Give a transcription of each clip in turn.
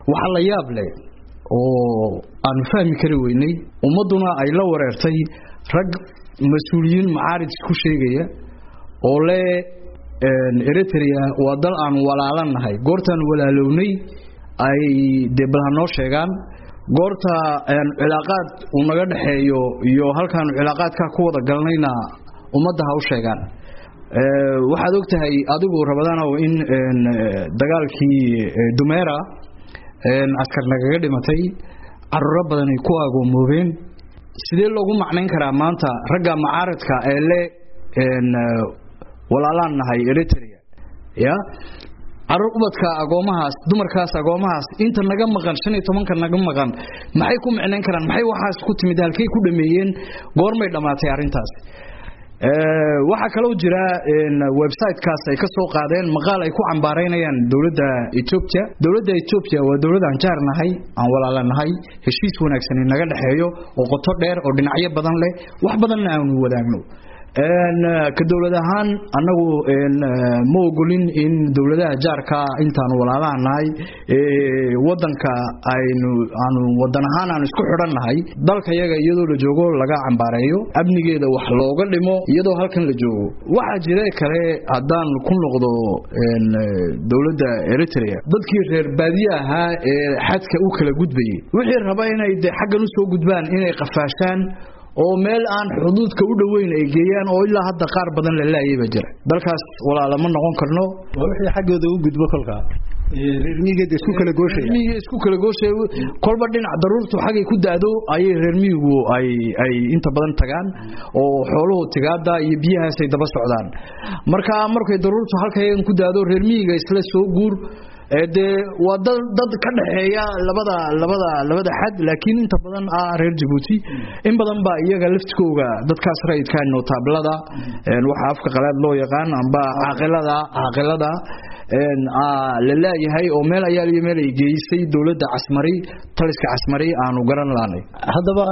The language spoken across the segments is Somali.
waxaa la yaab leh oo aanu fahmi kari weynay ummadduna ay la wareertay rag mas-uuliyiin macaarid ku sheegaya oo le eritrea waa dal aanu walaalannahay goortaanu walaalownay ay dee bal ha noo sheegaan goorta cilaaqaad uu naga dhexeeyo iyo halkaanu cilaaqaadkaa ku wada galnayna ummadda ha u sheegaan waxaad og tahay adigu rabadaanow in dagaalkii dumeera askar nagaga dhimatay caruuro badan ay ku agoomoobeen sidee loogu macnayn karaa maanta ragga macaaradka ee le walaalaan nahay eritrea ya caruur ubadka agoomahaas dumarkaas agoomahaas inta naga maqan shan iyo tobanka naga maqan maxay ku micnayn karaan maxay waxaas ku timid halkay ku dhameeyeen goormay dhammaatay arrintaas waxaa kaloo jira websitekaas ay ka soo qaadeen maqaal ay ku cambaaraynayaan dowladda etoobiya dowladda etoobiya waa dowlad aan jaar nahay aan walaalanahay heshiis wanaagsan naga dhexeeyo oo qoto dheer oo dhinacyo badan leh wax badanna aanu wadaagno ka dowlad ahaan annagu ma ogolin in dowladaha jaarka intaanu walaalaha nahay wadanka aynu aanu wadan ahaan aanu isku xidhan nahay dalka yaga iyadoo la joogo laga cambaareeyo amnigeeda wax looga dhimo iyadoo halkan la joogo waxaa jira kale haddaan ku noqdo dowladda eritrea dadkii reer baadiye ahaa ee xadka u kala gudbayay wixii raba inay de xaggan usoo gudbaan inay qafaashaan oo meel aan xuduudka u dhoweyn ay geeyaan oo ilaa hadda qaar badan la laayayba jira dalkaas walaalama noqon karno waa wixii xaggooda u gudbo kolka reermiyigeeda isku kala gooshaya reermiyiga isku kala gooshaya kolba dhinac daruurtu xagay ku daado ayay reermiyigu ay ay inta badan tagaan oo xooluhu tigaada iyo biyahaasay daba socdaan marka markay daruurtu halkayagan ku daado reermiyiga isla soo guur dee waa dad dad ka dhaxeeya labada labada labada xad laakiin inta badan ah reer Djibouti in badan ba iyaga laftikooga dadkaas rayidka notaablada waxa afka qalaad loo yaqaan amba aqalada aqalada la leeyahay oo meel ayaa iyo meel ay geysay dowladda casmari taliska casmari aanu garan laanay haddaba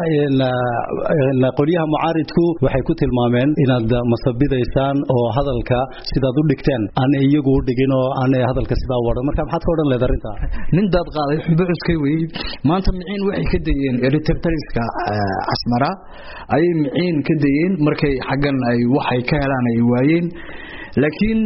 qolyaha mucaaridku waxay ku tilmaameen inaad masabidaysaan oo hadalka sidaad u dhigteen aan iyagu u dhigin oo aan hadalka sidaa waran marka maxaad ka odhan leed arrintaa nin daad qaaday xunba cuskay weeyey maanta miciin waxay ka dayeen eritrtaliska casmara ayay miciin ka dayeen markay xaggan ay waxay ka helaan ay waayeen laakiin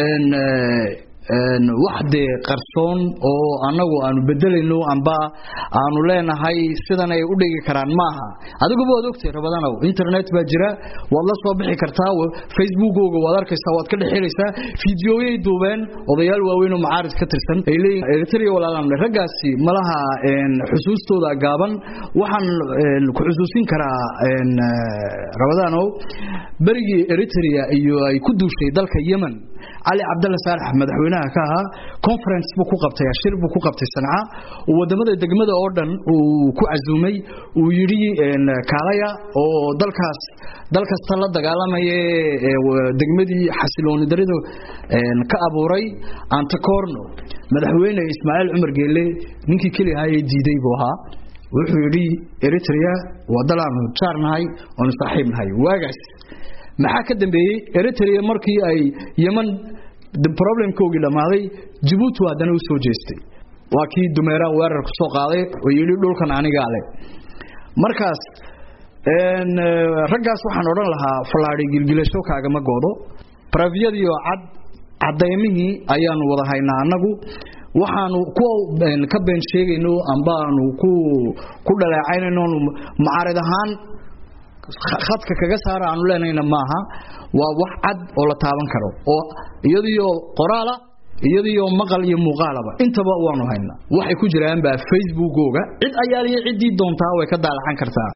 wax dee qarsoon oo annagu aanu bedelayno amba aanu leenahay sidan ay u dhigi karaan maaha adiguba waad ogtay rabadanow internet baa jira waad la soo bixi kartaa facebookooga waad arkaysaa waad ka dhexelaysaa fideoyay duubeen odayaal waaweyn oo macaarid ka tirsan ay leeyihin eritrea walaalaan raggaasi malaha xusuustooda gaaban waxaan ku xusuusin karaa rabadanow berigii eritrea iyo ay ku duushay dalka yemen cali cabdalla saalax madaxweynaha ka ahaa conference buu ku qabtay shir buu ku qabtay sanca wadamada degmada oo dhan uu ku casuumay uu yidhi kaalaya oo dalkaas dal kasta la dagaalamaya degmadii xasilooni daridu ka abuuray antacorno madaxweyne ismaaciil cumar geelle ninkii keliya ahaa ee diiday buu ahaa wuxuu yidhi eritrea waa dal aanu jaar nahay oonu saaxiib nahay waagaas maxaa ka dambeeyey eritrea markii ay yeman problemkoogii dhammaaday jabuuti haddana u soo jeestay waa kii dumeera weerar ku soo qaaday oo yidhi dhulkan anigaa leh markaas raggaas waxaan odhan lahaa fallaadhi gilgilasho kaagama goodo barafyadiioo cad cadaymihii ayaanu wada haynaa annagu waxaanu ku ka been sheegayno ambaanu ku ku dhaleecaynayno mucaarid ahaan khadka kaga saara aanu leenayna maaha waa wax cad oo la taaban karo oo iyadiyo qoraala iyadiyo maqal iyo muuqaalaba intaba waanu haynaa waxay ku jiraan baa facebookooga cid ayaaliyo ciddii doontaa way ka daalacan kartaa